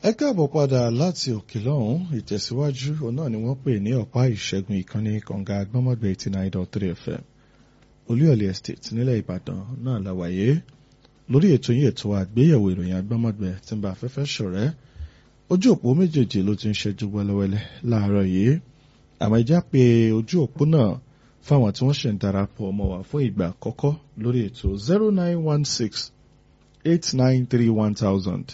ẹ káàbọ̀ padà láti òkè lọ́hùn ìtẹ̀síwájú òun náà ni wọ́n pè ní ọ̀pá ìṣẹ́gun ìkànnì kànga agbọ́mọ̀gbẹ́ eighty nine dot three fm olúyọ̀lé estate nílẹ̀ ìbàdàn náà la wáyé lórí ètò yìí ètò àgbéyẹ̀wò ìròyìn agbọ́mọ̀gbẹ́ tí ń bá afẹ́fẹ́ ṣọ̀rẹ́ ojú òpó méjèèjì ló ti ń ṣẹ́jú wẹ́lẹ́wẹ́lẹ́ láàárọ̀ yìí àmọ́ ìjà pé ojú òpó náà fáwọn tí wọ́n ṣe ń darapọ̀ mọ́ wa fún ìgbà àkọ́kọ́ lórí ètò zero nine one six eight nine three one thousand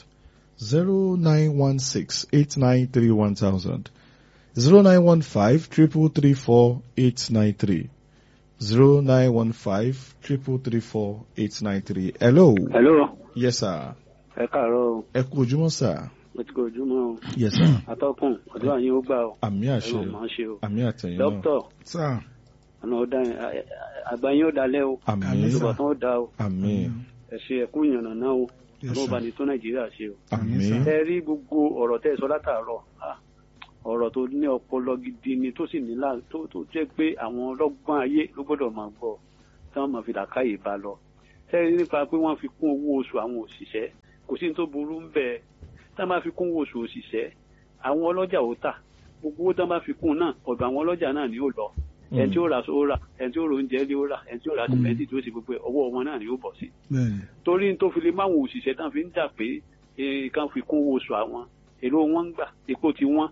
zero nine one six eight nine three one thousand zero nine one five triple three four eight nine three zero nine one five triple three four eight nine three. hello. hello. yes sir. ẹ káàárọ̀ o. ẹ kú ojúmọ́ sir. mo ti kó ojúmọ́ o. yes sir. atọ́kùn ọdún àyín ó gbà o. àmì àṣẹ ẹ̀rọ máa ń ṣe o. àmì àtẹ̀yìn náà. dókítà sir. ọ̀nà ọ̀dà àgbáyé ó dalẹ̀ o. àmì ìbátan ó da o. àmì ẹ ṣe ẹ̀kú ìyànnà náà o. ọlọ́run bá ní tó nàìjíríà ṣe o. àmì ẹ rí gbogbo ọ̀rọ̀ tẹ́ ẹ sọ látàárọ̀ ah, ọ̀rọ̀ tó ní ọpọlọ gidi ni tó sì ní là tó tó jẹ́ pé àwọn ọlọ́gbọ́n ayé ló gbọ́dọ̀ máa gbọ́ tí wọ́n máa fi làákàyè bá lọ. ẹ rí nípa pé wọ́n fi kún owó oṣù àwọn òṣìṣẹ́ kò sí ní tó burú ń bẹ́ẹ̀ tá a máa fi kún owó oṣù òṣìṣẹ́ àwọn ọlọ́jà ó tà gbogbo owó tá a máa fi kún náà ọ̀dọ̀ àwọn ọlọ́jà náà ni ó lọ ẹni tí ó ra ó rà ẹni tí ó ra oúnjẹ lé ó rà ẹni tí ó ra sìmẹ́ntì tí ó sì gbogbo ẹ̀ ọwọ́ wọn náà ni ó bọ̀ sí bẹ́ẹ̀ni torí n tó fi lè máwọn òṣìṣẹ́ tán fi ń jà pé eh, kán fi kún owó oṣù àwọn èlò wọn ń gbà epo ti wọ́n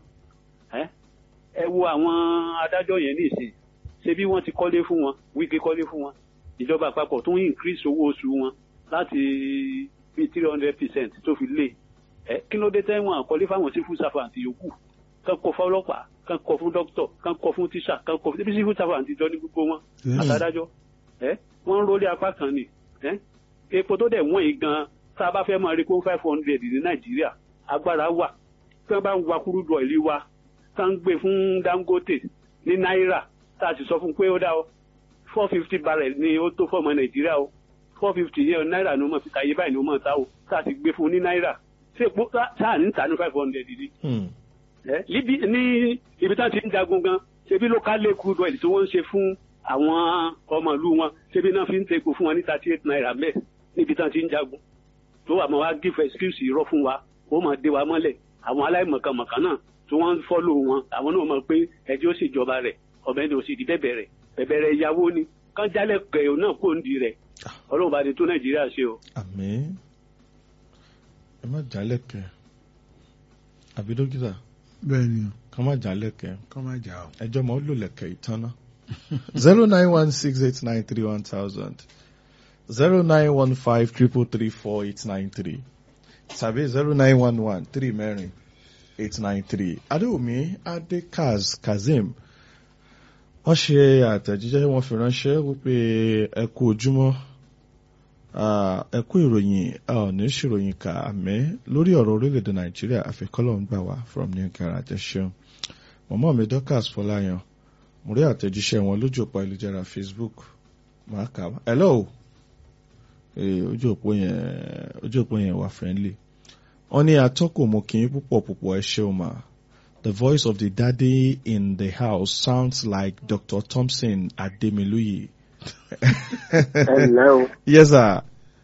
ẹ ẹ wo àwọn adájọ́ yẹn nìsín ṣé bí wọ́n ti kọ́lé fún wọn wíkẹ́ kọ́lé fún wọn ìjọba àpapọ̀ tó ń increase owó oṣù wọn láti bíi three hundred percent tó fi lé ẹ kí ló dé tẹ́wọ̀n àkọlé fáwọn civil servant yòókù kán kọ fún ọlọ́pàá kán kọ fún dókítọ̀ kán kọ fún tíṣà kán kọ fún civil servant jọ ní gbogbo wọn àtàdájọ́ ẹ wọ́n ń rólé apá kan ni ẹ epo tó dẹ̀ wọ́n yìí gan tá a bá fẹ́ máa rí kó five hundred ní nàìjíríà agbára wà tí wọ́n bá ń wa kúrúdù ọ̀ìlì wa tá ń gbé fún dangote ní náírà tá a sì sọ fún pé ó dá o four fifty barrel ni ó tó fọmọ nàìjíríà o four fifty yẹn náírà ni ó mọ̀ fi ta iye báyìí ni ó mọ̀ ta o tá a sì gbé fún ní náírà ṣé epo sáà ní ta ní five hundred ni ẹ níbi ní ibi tá a ti ń jagun gan ṣebí local crude oil tí wọ́n ń ṣe fún àwọn ọmọ ìlú wọn ṣebí náà fi ń tepo fún wọn ní thirty eight naira mẹ́ẹ̀ níbi tá a ti ń jagun tó wà máa wá give excuse irọ́ fún wa ó máa dé wa mọ́lẹ̀ àwọn aláìmọ̀kànmọ̀kàn náà tí wọ́n ń fọ́lò wọn àwọn náà mọ̀ pé ẹjọ́ ó ṣèjọba rẹ̀ ọ̀bẹ ni ó sì di bẹ̀bẹ̀ rẹ̀ bẹ̀bẹ̀ rẹ̀ ìyàwó ni kán jálẹ̀ kẹ̀ náà kó ń di rẹ̀ ọlọ́run bá di tó nàìjíríà ṣe o. àmì ẹ má jálẹ̀kẹ́ àbí dókítà bẹ́ẹ̀ni ká má jálẹ̀kẹ́ kọ́ máa jà o. ẹjọ́ mọ́ ó lò lẹ̀kẹ́ ìtànná zero nine one six eight nine three one thousand zero nine one five triple three four eight nine three tàbí zero nine one one three mẹ́rin eight nine three adéwùmí adékaz kazeem wọ́n ṣe àtẹ̀jíṣẹ́ wọ́n fi ránṣẹ́ wípé ẹ kú ojúmọ́ ah, ẹ kú ìròyìn a ò ní ṣèròyìn kà àmẹ́ lórí ọ̀rọ̀ orílẹ̀-èdè nàìjíríà àfikọ́lọ̀ ń gbà wá from new garage ṣeun mọ̀mọ́ mi dorcas fọláyan mo rí àtẹ̀jíṣẹ́ wọn lójú òpó ayélujára facebook máa kà á hello Eh, ojú òpó yẹn ojú òpó yẹn wà friendly wọ́n ní atọ́kùn mo kì í púpọ̀ púpọ̀ ẹ ṣeun mà the voice of the daddy in the house sounds like dr thompson ademiluyi. ẹ ǹlẹ́ o yes sir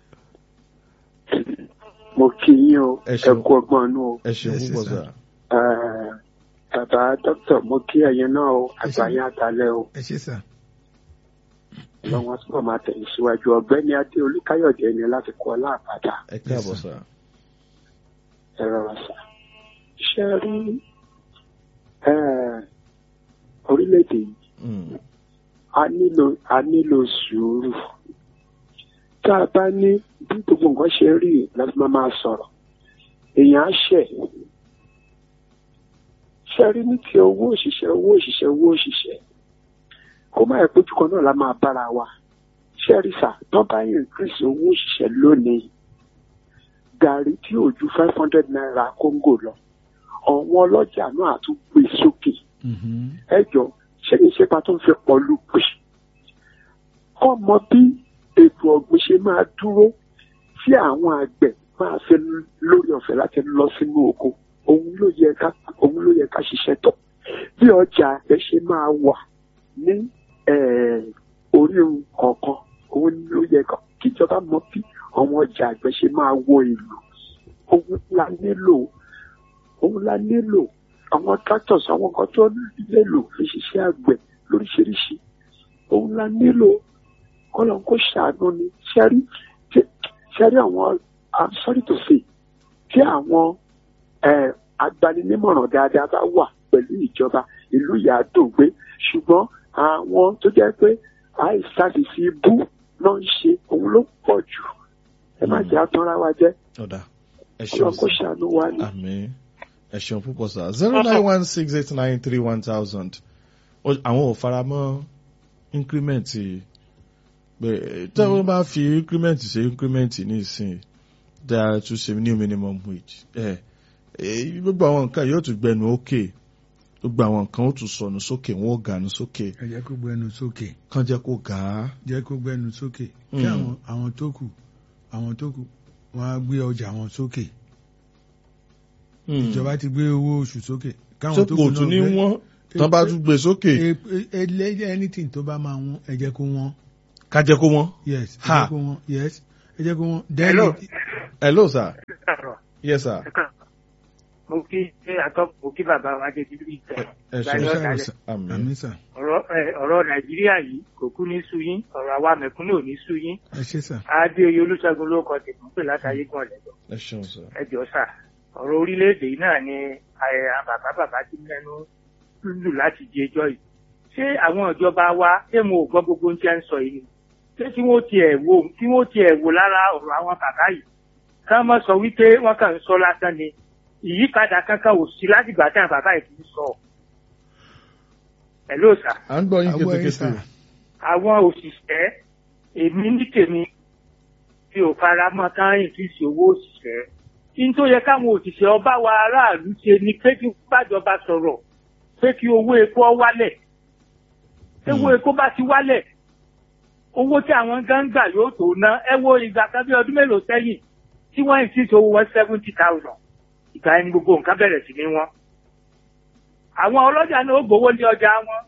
mo kí yín o Ẹ ẹ ṣeun. kú ọgbọ́n inú o ẹ ṣeun Yes, púpọ̀ sir. sir. Eh, bàbá dókítà mo kí ẹ̀yin náà o àgbáyé àtàlẹ́ o ẹ ṣe sà. lọ́wọ́ sọ́kọ̀ máa tẹ̀yìn síwájú ọ̀gbẹ́ni adé olúkáyọ̀dé ni láti kọ́ láàbàdà ẹ káàbọ̀ Yes, sir. ẹ rọra sà. ṣé ẹ rí eh, orílẹ̀-èdè yìí Mm. a nílò a nílò sùúrù tá a bá ní bí gbogbo nǹkan ṣe rí láti máa máa sọ̀rọ̀ èèyàn á ṣẹ̀ ṣe rí ní ti owó òṣìṣẹ́ owó òṣìṣẹ́ owó òṣìṣẹ́ kó má yẹ pójú kan náà la máa bára wa ṣe rí sà tó bá increase owó òṣìṣẹ́ lónìí gàrí tí ò ju five hundred naira kóńgò lọ ọ̀wọ́n ọlọ́jà náà á tún gbé sókè ẹ jọ ṣé ní ṣépa tó ń fi pọ̀lú pè kọ́ mọ bí ètò ọ̀gbìn ṣe máa dúró tí àwọn àgbẹ̀ máa fi lórí ọ̀fẹ́ láti lọ sínú oko òun ló yẹ ká òun ló yẹ ká ṣiṣẹ́ tọ̀ bí ọjà ẹ ṣe máa wà ní eh, orí kọ̀ọ̀kan òun ló yẹ ká kíjọba mọ bí àwọn ọjà àgbẹ̀ ṣe máa wọ ìlú òun la nílò òun la nílò àwọn tractors àwọn kan tó nílò fi ṣiṣẹ́ àgbẹ̀ lóríṣiríṣi òun la nílò kọ́lọ̀ kó ṣàánú ni ṣẹ́rí ṣẹ́rí àwọn i'm sorry to say tí àwọn eh, agbaninímọ̀ràn dáadáa bá wà pẹ̀lú ìjọba ìlú yà á dùn gbé ṣùgbọ́n àwọn tó jẹ́ pé àìsàsì sí ibú náà ń ṣe òun ló pọ̀ jù ẹ má jẹ́ àtúnra wa jẹ́ ọ̀dà ẹ kọ́lọ̀ ṣeun kó sà ṣàánú wa ni. àmín ẹ ṣeun púpọ̀ sà zero nine one six eight nine three one thousand àwọn ò fara mọ́ increment pé tí wọ́n bá fi increment ṣe increment ní ìsìn dáa tún ṣe new minimum wage ẹ ẹ gbogbo àwọn nǹkan yóò tún gbẹnu ókè gbogbo àwọn nǹkan ó tún sọnù sókè wọn ò gànú sókè ẹ jẹ́ kó gbẹnu sókè kán jẹ́ kó gà á. jẹ́ kó gbẹnu sókè kí Mm. àwọn àwọn tó kù àwọn tó kù wọ́n á gbé ọjà wọn sókè ìjọba ti gbé owó oṣù sókè tó káwọn tó kò kù tún ní náà gbé wọ́n tán bá tún gbé sókè E- e- e- anything tó bá máa wọ́n ẹ jẹ́ kó wọ́n ká jẹ́ kó wọ́n. yes ẹ Ha. jẹ́ kó wọ́n yes ẹ jẹ́ kó wọ́n. Hello. Then- hello sir Káàárọ̀. yes sir mo kí ṣé àtọ́ mo kí bàbá wa dé bíbí ìtẹ̀ ẹ Gbani ṣeun Ẹ ọ̀dàlẹ̀. ṣàwòsàn. àmín àmín sà ọ̀rọ̀ ẹ, ọ̀rọ̀ nàìjíríà yìí kò kú ní sú yín ọ̀rọ̀ àwa mẹ̀kúnnù ò ní sú yín ẹ ṣé sà adéoyè olùṣègùn ló kọ tèmọ́ pè látàyé gan lẹ́jọ́ ẹ ṣeun sir. ẹ jọ sà ọ̀rọ̀ orílẹ̀-èdè yìí náà ni ẹ, àwọn bàbá bàbá ti mẹ́nu lù láti di ẹjọ́ yìí ṣé àwọn ìjọba wa ṣé mo ò gbọ́ gbogbo ohun tí ẹ ń sọ yìí ni ṣé tí wọ́n tiẹ̀ wò tí wọ́n tiẹ̀ wò lára ọ̀rọ̀ àwọn bàbá yìí ká má sọ wípé wọ́n kàn ń sọ lásán ni ìyípadà kankan ò sí látìgbà tí àwọn bàbá yìí ti ń sọ ẹ̀ ló sà à ń gbọ́ yín Àgbọ̀ yín kétékété. sà. àwọn òṣìṣẹ́ èmi ní tèmi tí ò fara mọ́ ká ìfíìsì owó òṣìṣẹ́ kí n tó yẹ káwọn òṣìṣẹ́ ọba wa aráàlú ṣe ni pé kí bàjọba sọ̀rọ̀ pé kí owó epo ọ wálẹ̀ owó epo bá ti wálẹ̀ owó tí àwọn gan gbà yóò tó ná ẹ wo ìgbà kan bí ọdún mélòó sẹ́yìn tí wọ́n ìfíìsì owó wọn seventy thousand ìgbà ẹni gbogbo nǹkan bẹ̀rẹ̀ sí ní wọn àwọn ọlọ́jà náà ó gbowó ní ọjà wọn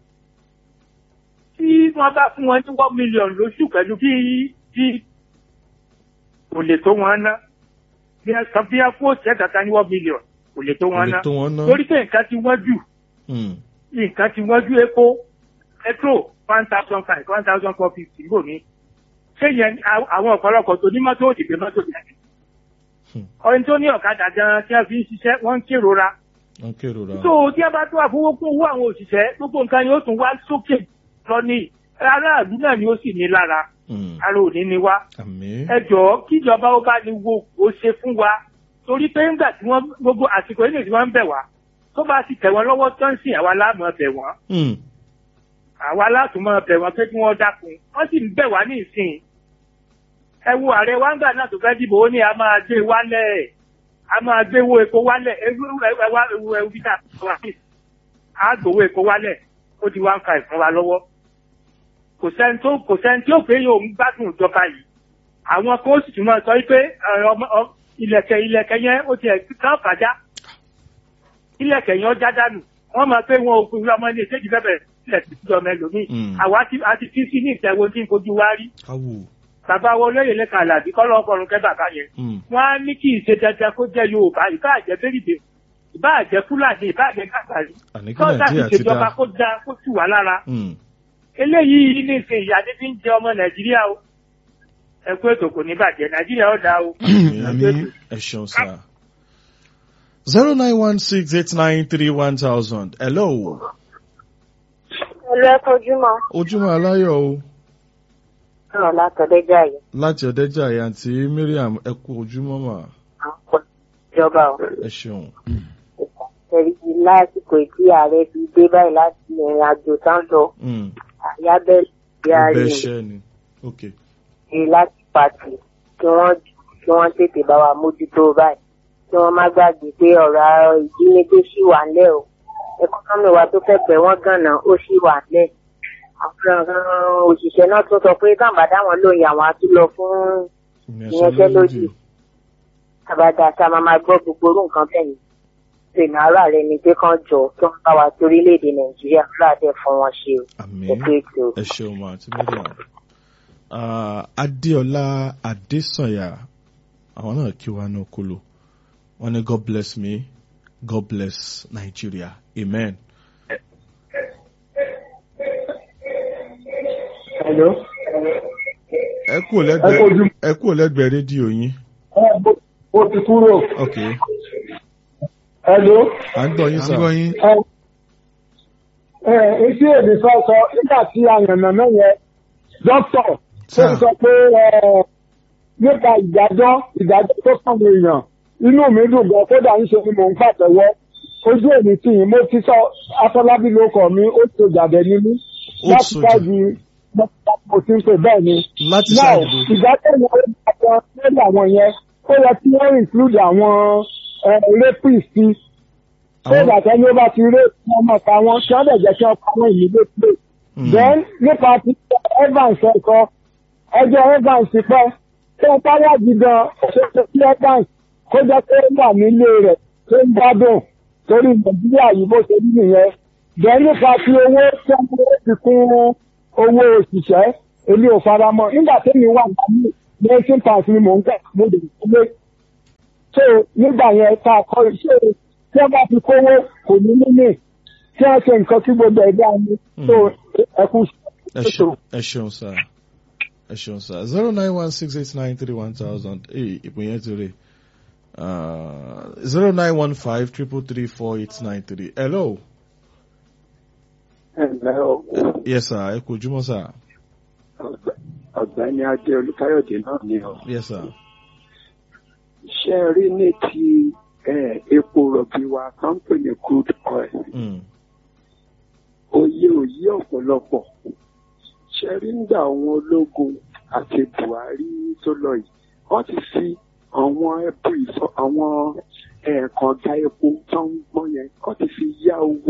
tí wọ́n bá fún wọn ní one million lóṣù pẹ̀lú bí bí kò lè tó wọn ná bí ẹ sọ bí ẹ kó ṣẹ́ kankan ní one million kò lè tó kò wọn lè ná tó wọn ná. torí pé nǹkan ti wọ́n jù Hmm. nǹkan ti wọ́n ju epo petrol one thousand five one thousand four fifty níbò mí ṣé yẹn à- àwọn ọ̀pọ̀lọpọ̀ tó ní mọ́tò òdìgbé mọ́tò jáde Hmm. ọ̀rẹ́ tó ní ọ̀kadà gan-an tí wọ́n fi ń ṣiṣẹ́ wọ́n ń kérora wọ́n kérora. tó tí a bá tó àfọwọ́kún owó àwọn òṣìṣẹ́ gbogbo nǹkan ni ó tún wá sókè lọ ní aráàlú náà ni ó sì ní lára Hmm. ara òní ni wá àmín. ẹ jọ̀ọ́ kíjọba ó bá ní wo ó ṣe fún wa torí pé ńgbà tí wọ́n gbogbo àsìkò ilé tí wọ́n ń bẹ̀ wá tó bá ti tẹ̀ wọ́n lọ́wọ́ tó ń sìn àwa láàmú bẹ̀ wọ́n Hmm. àwa látùmọ̀ bẹ̀ wọ́n pé kí wọ́n dákun wọ́n sì ń bẹ̀ wá ní ìsìn ẹ wo ààrẹ wa ńgbà náà tó fẹ́ dìbò ó ní a máa gbé wálẹ̀ a máa gbé owó epo wálẹ̀ ewu ẹwà ewu ewu bí ká wá sí a gbowó epo wálẹ̀ ó di one five fún wa lọ́wọ́ kò sẹ́ni tó kò sẹ́ni tí ó pé yóò ń gbádùn ìjọba yìí àwọn kan ó sì tún máa sọ pé ẹ, ọmọ- ọ- ilẹ̀kẹ̀ ilẹ̀kẹ̀ yẹn ó ti ẹ̀ kán fàájà ilẹ̀kẹ̀ yẹn ó já dànù wọ́n máa pé wọn ò fi ọmọ ilé ìṣèjì bẹ́ẹ̀ bẹ̀rẹ̀ sílẹ̀ sí ìjọba ẹlòmíì Mm. àwa ti a ti fi sí ní ìtẹ̀wò tí ń fojú wá rí káwò. bàbá wo lóye lẹ́ka àlàbí kọ́ lọ́ọ́ fọrùn kẹ́ bàbá yẹn Hmm. wọ́n á ní kí ìṣe dandan kó jẹ́ yorùbá ìbá àjẹ́ bẹ́rìbè ìbá àjẹ́ fúlàní ìbá àjẹ́ kàkàrí àní kí kọ́ńtà nàìjíríà ti ìṣèjọba dá. kó da kó tù wá lára Hmm. eléyìí ní ìsìn ìyá ní fi ń jẹ ọmọ nàìjíríà o ẹ kú ètò kò ní bàjẹ́ nàìjíríà ó dáa o. àmín ẹ ṣeun sá. zero nine one six eight nine three one thousand. hello. Ẹlú ẹ̀kọ́ ojúmọ́. ojúmọ́ aláyọ̀ o Ọ̀rọ̀ látọ̀dẹ́jà yìí. láti ọ̀dẹ́jà àyàntí miriam ẹ kú ojúmọ́ mà À ń pọ̀ ìjọba ọ̀. ẹ ṣeun. Ẹ̀rí ti lásìkò tí ààrẹ fi dé báyìí láti ìrìn àjò tán lọ. Hmm. Àyà bẹ́ẹ̀ bí a rí bẹ́ẹ̀ i ṣẹ́ ni. ok. ṣe láti pàtì kí wọ́n kí wọ́n tètè bá wa mójútó báyìí. Kí wọ́n má gbàgbé pé ọ̀rọ̀ ìjínigbé ṣì wà ńlẹ̀ o. Ẹkọ́nọ́mì wa tó fẹ́ pẹ̀ wọ́n gànà ó ṣì wà ńlẹ̀. Àwọn òṣìṣẹ́ náà tún sọ pé káàmbá dáwọn lóyìn àwọn á tún lọ fún ìyanṣẹ́lódì. àbádá tá a máa máa gbọ́ gbogbo orú nǹkan bẹ́ẹ̀ ni ìpinnu ara rẹ ni pé kán jọ kí wọ́n bá wa torílẹ̀-èdè nàìjíríà láàdẹ fún wọn ṣe o àmín. ètò ètò. ẹ ṣeun mà àti miriam. Ah, adéọlá adésànyà àwọn náà kí wa ní okolo wọn ní god bless me God bless Nigeria. Amen. Hello. Ẹ kúrò lẹ́gbẹ̀ẹ́ ẹ kúrò lẹ́gbẹ̀ẹ́ rédíò yín. Mo ti kúrò. Ok. Hello. À ń gbọ́ yín à ń sà. gbọ́ yín. Ẹ ẹ etí èdè sọ sọ nígbà tí àyànnà náà yẹn dókítà tó Sir. ń sọ pé ẹ nípa ìdájọ́ ìdájọ́ tó sọ̀rọ̀ èèyàn inú mi dùn gan kódà ń ṣe ni mò ń pàtẹ́wọ́ ojú èmi tì yín mo ti sọ Afọlábí ló kọ mi ó tó jàdẹ ní mí Ó láti sojà. ṣáàjì mo ti ń pè bẹ́ẹ̀ ni. Láti Now, ṣáàjì bò. ìdájọ́ yẹn ó dájọ́ lórí àwọn yẹn ó yẹ kí wọ́n include àwọn ẹ, rapist sí ṣé Àwọn- ìgbà tẹ́ni ó bá ti ré ọmọ pa wọn kí wọ́n dẹ̀ jẹ́ kí wọ́n pa wọn immediately. Mm. then nípa ti Evans ẹ̀kọ́ ẹjọ́ Evans ti pẹ́ tó ń páyà gidan ṣe sí Evans kó jẹ́ pé ó wà nílé rẹ̀ tó ń gbádùn torí Nàìjíríà yìí bó ṣe rí nìyẹn then nípa ti owó tí wọ́n fi kún owó òṣìṣẹ́ èmi ò fara mọ́ nígbà tẹ́mi wà ní nineteen pounds ni mò ń gbà mo lè gbé so nígbà yẹn tá a kọ ṣé tí wọ́n bá fi kówó kò ní níní tí wọ́n ṣe nǹkan kí gbogbo ẹ̀ dáa ni so ẹ kú ẹ ṣeun ẹ ṣeun sá ẹ ṣeun sá zero nine one six eight nine three one thousand ee ìpín yẹn ti rè zero nine one five triple three four eight nine three hello ẹ̀lẹ́ o yes sir ẹ kú ojúmọ́ sá ọ̀gbẹ́ni adé olúkáyọ̀dé náà ni o. yes sir ṣé ẹ rí ní ti eh, epo rọ̀bì wa kan ń pè ní crude oil mm. òye òye ọ̀pọ̀lọpọ̀ ṣe rí nígbà àwọn ológun àti buhari tó lọ yìí wọ́n ti fi àwọn epo ìfọ àwọn ẹ̀ẹ̀kànga epo tó ń gbọ́n yẹn wọ́n ti fi yá owó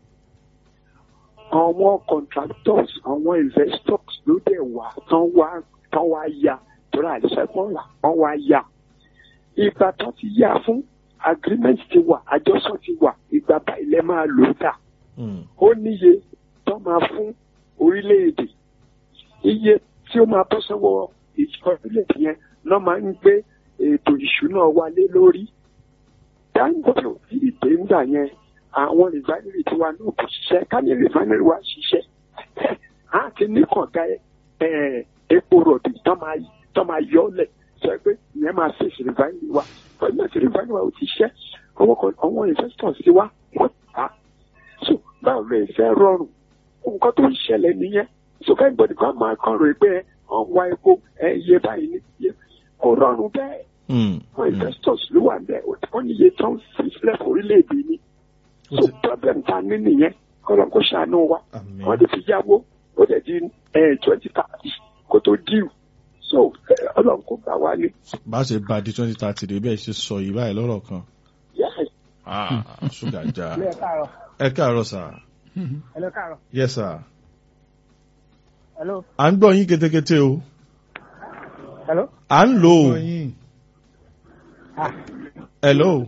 àwọn contractors àwọn investors ló dẹ̀ wá tán wá tán wá yá torí àìsẹ́kọ̀ọ́ là wọ́n wá yá ìgbà tó ti yá fún agreement ti wà àjọsọ ti wà ìgbà báyìí lẹ́ máa lò ó dà Mm. ó níye tó máa fún orílẹ̀-èdè iye tí ó máa bọ́ sọ́wọ́ ìjọba orílẹ̀-èdè yẹn lọ́ máa ń gbé ètò ìṣúná wa lé lórí Dangote ò tí ì dé ńgbà yẹn àwọn rìfánírì tiwa náà kò ṣiṣẹ́ ká ní rìfánírì wa ṣiṣẹ́ á ti ní kànga ẹ̀, epo rọ̀bì tó máa tó máa yọ ọ́ lẹ̀ sọ pé ìyẹn máa fèsì rìfánírì wa pẹ̀lú àti rìfánírì wa ò ti ṣiṣẹ́ àwọn kan- àwọn investors ti wá wọ́n ta so báwo lè fẹ́ rọrùn nǹkan tó ń ṣẹlẹ̀ nìyẹn so kẹ́gbọ́dì kan máa kàn rò pé ọ̀n wá epo ẹ iye báyìí ní iye kò rọrùn bẹ́ẹ̀ Mm. àwọn Mm. investors ló wà bẹ́ẹ̀ wọ́n ní iye tó ń fi sílẹ̀ fún orílẹ̀-èdè ni Ó so ti- problem ta ní nìyẹn kọ́lọ́ kó ṣàánú wa Àmín. wọ́n ti fi yáwó ó dẹ̀ di twenty thirty kó tó díù so eh, ọlọ́run kó gbà wá ní. bá a ṣe bá a di twenty thirty dé bẹ́ẹ̀ ṣe sọ yìí báyìí lọ́rọ̀ kan Yes. ah ṣúgà já ẹ káàárọ̀ ẹ káàárọ̀ sá ẹ lọ káàárọ̀ yes sir hello à ń gbọ́ yín ketekete o hello à ń lò ó gbọ́ yín. hello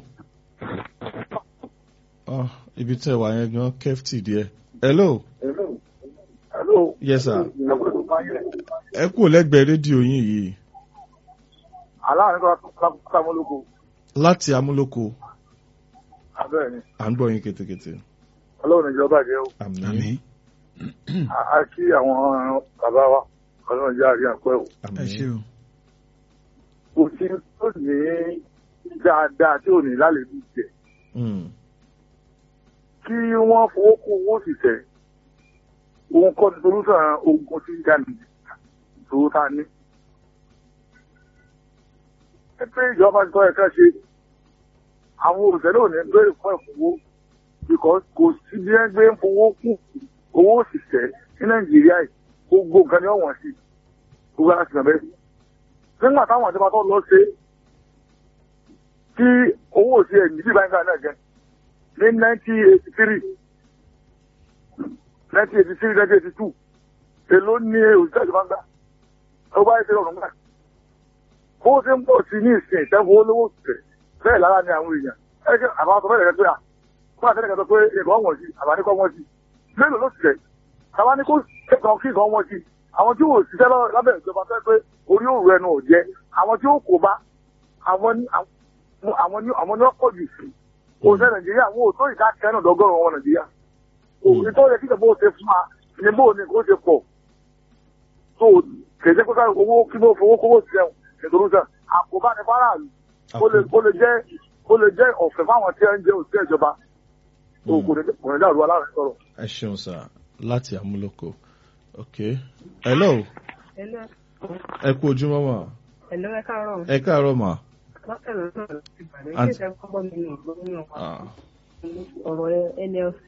oh, ibi tẹ́ wà yẹn gan kẹ́fìtì díẹ̀ hello hello. yes sir ẹ kú lẹ́gbẹ̀ẹ́ rédíò yín yìí aláàánú tó sàmúlòkọ láti amúlòkó abẹ́rẹ́ ni à ń gbọ́ yín ketekete ọlọ́run ìjọba jẹ́ o àmín àmín. a kí àwọn bàbá wa ọlọ́run jẹ́ àríyàn pẹ́ o ẹ ṣe àmín o. kò sí tó ní dáadáa tí ò ní lálejò jẹ Mm. kí wọ́n fowó kún owó òṣìṣẹ́ òun kọ́ ni solúsàn ogun tí ń jà ní ìṣòro tá a ní. ẹ pé ìjọba ti tọ́ ẹ̀ka ṣe àwọn òṣìṣẹ́ náà ní bẹ́ẹ̀ fún ẹ̀fọ́wó because kò sí bí ẹ gbé ń fowó kún owó òṣìṣẹ́ ní nàìjíríà yìí gbogbo nǹkan ni wọ́n sí gbogbo ara sì nà bẹ́ẹ̀. nígbà táwọn àti bàtọ́ lọ ṣe tí owó òṣìṣẹ́ ní bíbá nígbà náà jẹ́ ní nineteen eighty three nineteen eighty three nineteen eighty two èló ní òṣìṣẹ́ ìjọba ń gbà ó bá yẹ kí ọ̀run gbà bó ṣe ń pọ̀ sí ní ìsìn ìtẹ́wọ́ olówó òṣìṣẹ́ bẹ́ẹ̀ lára ni àwọn èèyàn ẹgbẹ́ àwọn sọ bẹ́ẹ̀ pé à fún àtẹ́lẹ̀ kan pé nǹkan wọ̀n sí àbáníkọ́ wọ́n sí mélòó ló ṣiṣẹ́ àwa ní kó kẹ́kọ̀ọ́ kí nǹkan wọ́n sí àwọn tí ò ṣiṣẹ́ lọ- lábẹ́ ìjọba fẹ́ pé orí òru ẹnu ò jẹ́ àwọn tí ó kó bá àwọn ní àwọn ní àwọn ní ọ̀pọ̀ jù sí òṣìṣẹ́ nàìjíríà wọn ò tó ìdá kẹrin ọ̀dọ́gọ́rùn ọmọ nàìjíríà òṣìṣẹ́ tó yẹ kí ìjọba ó ṣe fún wa ní bó ni kó ṣe pọ̀ tó kèsè pé káyọ̀ owó kí ló fowó kówó sí ẹ̀wọ̀n nítorí sẹ́ àkóbá ní faraàlú ó lè ó lè jẹ́ ó lè jẹ́ ọ̀fẹ́ fáwọn tí ẹ ń jẹ́ òṣìṣẹ́ ìjọba tó kò ní kò ní dàrú aláàrẹ sọ̀rọ̀. ẹ ṣeun sá láti àmúlòkọ ok hello Hello, ẹ kú ojúmọ́ mà hello, ẹ káàárọ̀. ẹ káàárọ̀ mà Lọ́sẹ̀lẹ̀ náà ló ti bàdé. Àǹtí- Ṣé ìṣẹ́ kọ́kọ́ mi ní ìgbó nínú ọ̀pá? Ah, Ọ̀rọ̀ NLC.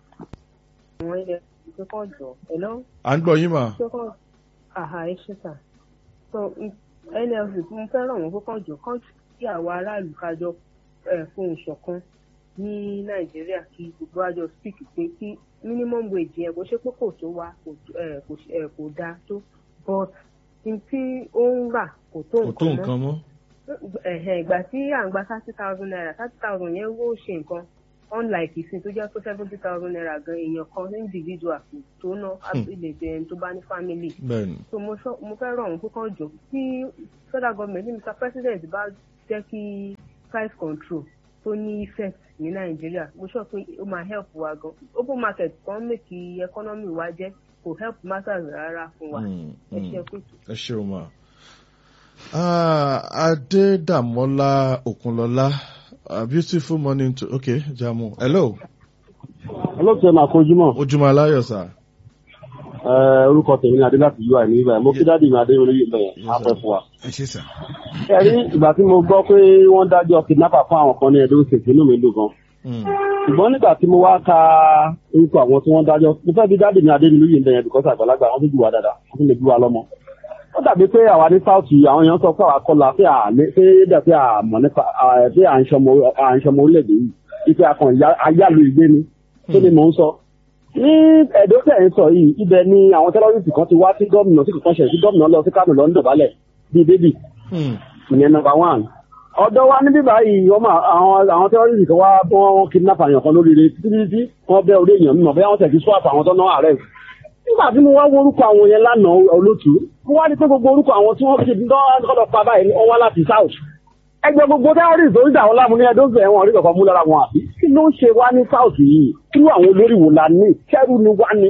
Àwọn NLC tó kọ̀ jọ. Hello? à ń gbọ́ yín mà Tó kọ̀ àhà ẹ ṣe tà. So n- NLC tí mo fẹ́ ràn wọ́n kó kọ̀ jọ kọ́ kí àwa aráàlú kájọ eh, fohùn ṣọ̀kan ní Nàìjíríà kí gbogbo àjọ speak pé kí minimum wage yẹn kò ṣe pé kò tó wa kò eh, kò ṣe- eh, kò dáa tó but n tí ó ń rà kò tó kò tó nǹkan mọ́ nǹkan mọ́ ẹ̀hẹ̀n ìgbà tí à ń gba thirty thousand naira thirty thousand yẹn wó ṣe nǹkan unlike ìsìn tó jẹ́ pé seventy thousand naira gan èèyàn kan individual kò tó ná ilé ẹni tó bá ní family bẹ́ẹ̀ ni so mo sọ- mo fẹ́ rọ̀ wọ́n púpọ̀ jọ tí federal government ní mr president bá jẹ́ kí price control tó ní effect ní nàìjíríà mo sọ pé ó máa help wa gan open market kan make economy wa jẹ́ kò help matters rárá fún wa Mm, ẹ mm. ṣe pé ẹ ṣeun mà. Ah, Adédàmọ́lá Òkunlọ́lá a beautiful morning to okay Jamu hello olóòtú ẹ máa kojú mọ ojúmọ́ aláyọ̀ sà orúkọ tèmi ní adé láti ui ní ibà mo kí dáàdì mi adé olóyè bẹyẹn afẹ fún wa. ẹ ṣe sà. ẹ rí ìgbà tí mo gbọ́ pé wọ́n dájọ́ kidnapper fún àwọn kan ní ẹ̀dọ́ òṣèlú inú mi dùn gan. Mm, ṣùgbọ́n nígbà tí mo wá ka orúkọ àwọn tí wọ́n dájọ́ mo fẹ́ bí dáàdì mi adé olóyè bẹyẹn bìkọ́sì àgbàlagbà wọ́n tún jù wá dáadáa wọ́n tún lè bí wa lọ́mọ. ó dàbí pé àwa ní south àwọn èèyàn sọ pé àwa kọlà pé àmì- pé dà pé àmọ̀ nípa à- pé à ń ṣọmọ à ń ṣọmọ orílẹ̀-èdè yìí ipe akàn ayálu ìgbé ni tó ni mò ń sọ ní ẹ̀dọ́ tẹ̀ ń sọ yìí ibẹ̀ ni àwọn tẹ́lọ́rìsì kan ti wá sí gómìnà sí kìkan ṣẹ̀ sí gómìnà lọ sí kánò lọ ń dọ̀bálẹ̀ bíi bébì mm, ìyẹn nọmba one. ọ̀dọ́ wa níbí báyìí wọ́n máa àwọn àwọn tẹ́lọ́rìsì kan wá bọ́ wọn kidnap àyàn kan lóríire títí títí wọ́n bẹ́ orí èèyàn mímọ̀ bẹ́ẹ̀ wọ́n tẹ̀ fi swap àwọn tó náà ààrẹ. nígbà tí mo wá wo orúkọ àwọn yẹn lánàá olótú mo wá rí pé gbogbo orúkọ àwọn tí wọ́n fi dán pa báyìí wọ́n wá láti south ẹgbẹ́ gbogbo terrorist tó ń dà wọ́n láàmú ní ẹdún bẹ̀rẹ̀ wọn rí kankan mú lára wọn àbí kí ló ń ṣe wá ní south yìí kí ló àwọn olórí wò la ní kẹ́rù ni wá ní.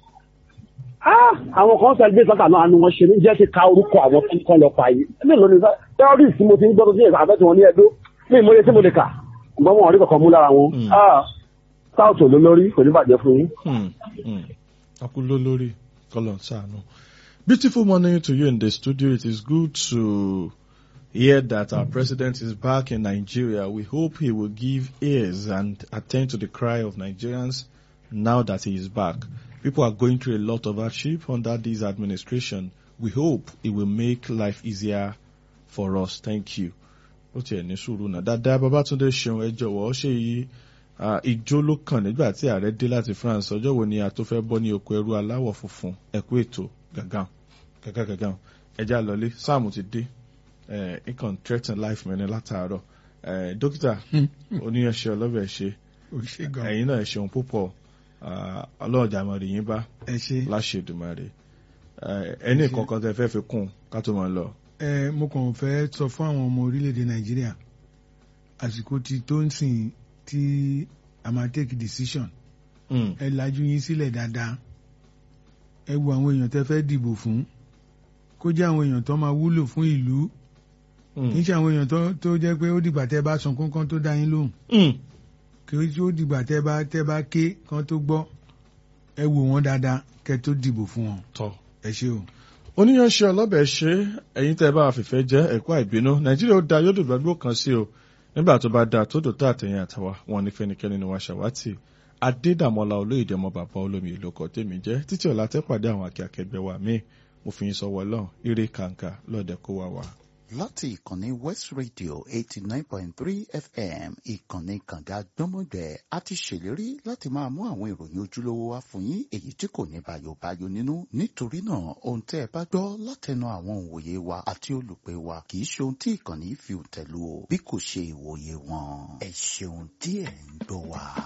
Ah, àwọn kan sọ ẹgbẹ́ sọ́tà náà ni wọ́n ṣe ní jẹ́ kí ka orúkọ àwọn tó ń kọ́ lọ pa yìí mélòó ni terrorist tí mo ti ń gbọ́dọ̀ sí ẹ̀ka àbẹ́ tí wọ́n ní ẹdún ní ìmọ̀ye tí mo lè kà ṣùgbọ́n wọn rí kankan mú lára wọn. Mm. Ah, south ló lórí kò ní bàjẹ́ fún yín. mm, mm. Akúló lórí kọ́lọ̀ sànù. Beautiful morning to you in the studio. It is good to hear that our president is back in Nigeria. We hope he will give ears and attend to the cry of Nigerians now that he is back. People are going through a lot of hardship under this administration. We hope it will make life easier for us. Thank you. Ó tiẹ̀ ní sùúrù náà. Dáadáa Babátúndé ṣeun ẹ jọ̀wọ́ ṣe yí ah, ijó ló kàn nígbà tí ààrẹ dé láti France ọjọ́ wo ni a tó fẹ́ bọ́ ní oko ẹrú aláwọ̀ funfun ẹ̀kú ètò gàgàn gàgàn gàgàn ẹja lọlé sáàmù ti dé ẹ̀ ikàn threaten life mi ní látàárọ̀ ẹ̀ dókítà oníyanṣẹ́ ọlọ́bẹ̀ ṣe ò ṣe gan. ẹ̀yin náà ẹ ṣeun púpọ̀ ah, ọlọ́run jàmọ̀rì yín bá ẹ ṣe. láṣẹ Èdùmàrè ẹ̀ ẹni kankan tẹ fẹ́ fi kún ká tó máa lọ. ẹ mo kàn fẹ́ sọ fún àwọn ọmọ orílẹ̀-èdè nàìjíríà àsìkò ti tó ń sìn tí a máa take decision Mm, ẹ lajú yín sílẹ̀ dáadáa ẹ wo àwọn èèyàn tẹ́ fẹ́ dìbò fún kó jẹ́ àwọn èèyàn tó máa wúlò fún ìlú mm, kì í ṣe àwọn èèyàn tó tó jẹ́ pé ó dìgbà tẹ́ bá sun kán tó dá yín lóhùn mm. kì í ṣe ó dìgbà tẹ́ bá tẹ́ bá ké kán tó gbọ́ ẹ wò wọ́n dáadáa kẹ́ tó dìbò fún wọn tọ́. ẹ ṣé o. oníyanṣẹ́ ọlọ́bẹ̀ ṣe ẹ̀yin tẹ́ ẹ bá fìfẹ́ jẹ́ ẹ̀kọ́ àìbínú nàìjíríà ó da yóò dùn gbàgbó kan sí o nígbà tó bá da tó dòtó àtẹ̀yìn àtàwà wọn ní fẹ́nikẹ́ni ni wọ́n ṣàwátì adédàmọ́lá olóyèdè ọmọ bàbá olómi ìlú ọkọ̀ tèmi jẹ́ títí ọ̀la tẹ́ pàdé àwọn akẹ́kẹ́gbẹ́ wa míì mo fi yín sọ́wọ́ lọ́n ire kàǹkà lọ́ọ̀dẹ̀ kó wa wá. láti ìkànnì west radio eighty nine point three fm ìkànnì kànga gbọ́mọgbẹ́ a ti ṣèlérí láti máa mú àwọn ìròyìn ojúlówó wá fún yín èyí tí kò ní bàyòbáyò nínú nítorí náà ohun tẹ́ ẹ bá gbọ́ látẹnu àwọn òǹwòye wa àti olùpẹ̀ wa kì í ṣe ohun tí ìkànnì fi tẹ̀lú o bí kò ṣe ìwòye wọn ẹ ṣeun tí ẹ ń gbọ́ wa.